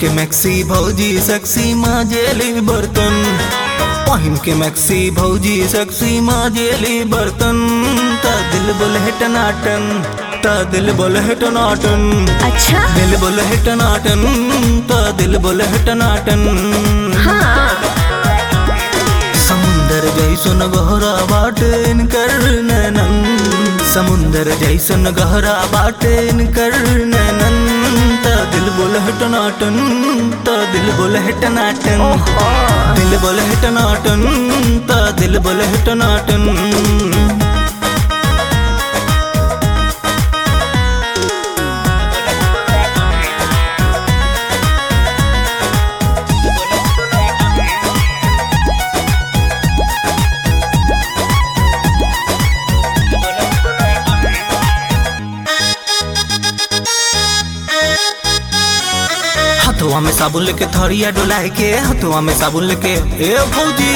के मैक्सी भौजी सेक्सी माजेली बर्तन पहिन के मैक्सी भौजी सेक्सी माजेली बर्तन ता दिल बोले है टनाटन ता दिल बोले है टनाटन अच्छा दिल बोले है टनाटन ता दिल बोले है टनाटन हाँ समुंदर जैसन गहरा बाटे इनकर नैनन समुंदर जैसन गहरा बाटे इनकर नैनन ता दिल बोले है टनाटन ता दिल बोले है टनाटन ओहो दिल बोले है टनाटन ता दिल बोले है टनाटन हथुआ में साबुन लेके थरिया डोलाए के हथुआ में साबुन लेके ए भौजी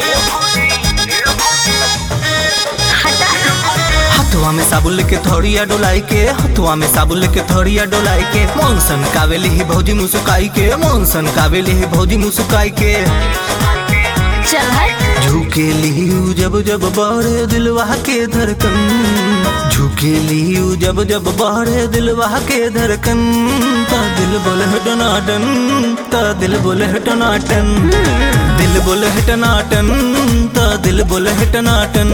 हटा हथुआ में साबुन लेके थोड़िया डोलाई के हथुआ में साबुन लेके थोड़िया डोलाई के मौनसन कावेली ही भौजी मुसुकाई के मौनसन कावेली ही भौजी मुसुकाई के चल हट झुके लियू जब जब बढ़े दिलवा के धड़कन झुके लियू जब जब बढ़े दिलवा के धड़कन ता दिल बोले है टनाटन ता दिल बोले है टनाटन दिल बोले है टनाटन ता दिल बोले है टनाटन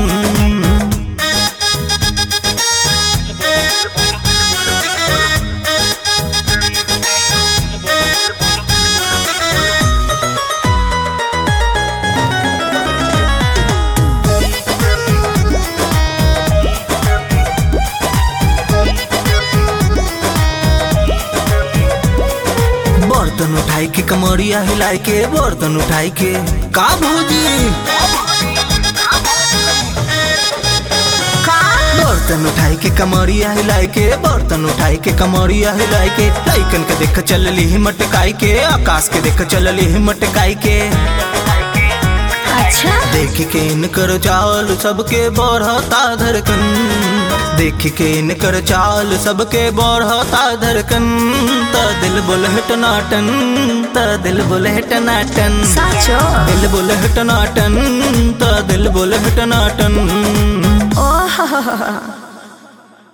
बर्तन उठाई के कमरिया हिलाई के बर्तन उठाई के का भौजी का बर्तन उठाई के कमरिया हिलाई के बर्तन उठाई के कमरिया हिलाई के लइकन के देख चलली ही मटकाई के आकाश के देख चलली ही मटकाई के अच्छा देख के इनकर चाल सबके बढ़ता धड़कन देख के इनकर चाल सबके बढ़ता धड़कन ता दिल बोले है टनाटन ता दिल बोले है टनाटन साचो दिल बोले है टनाटन ता दिल बोले है टनाटन ओह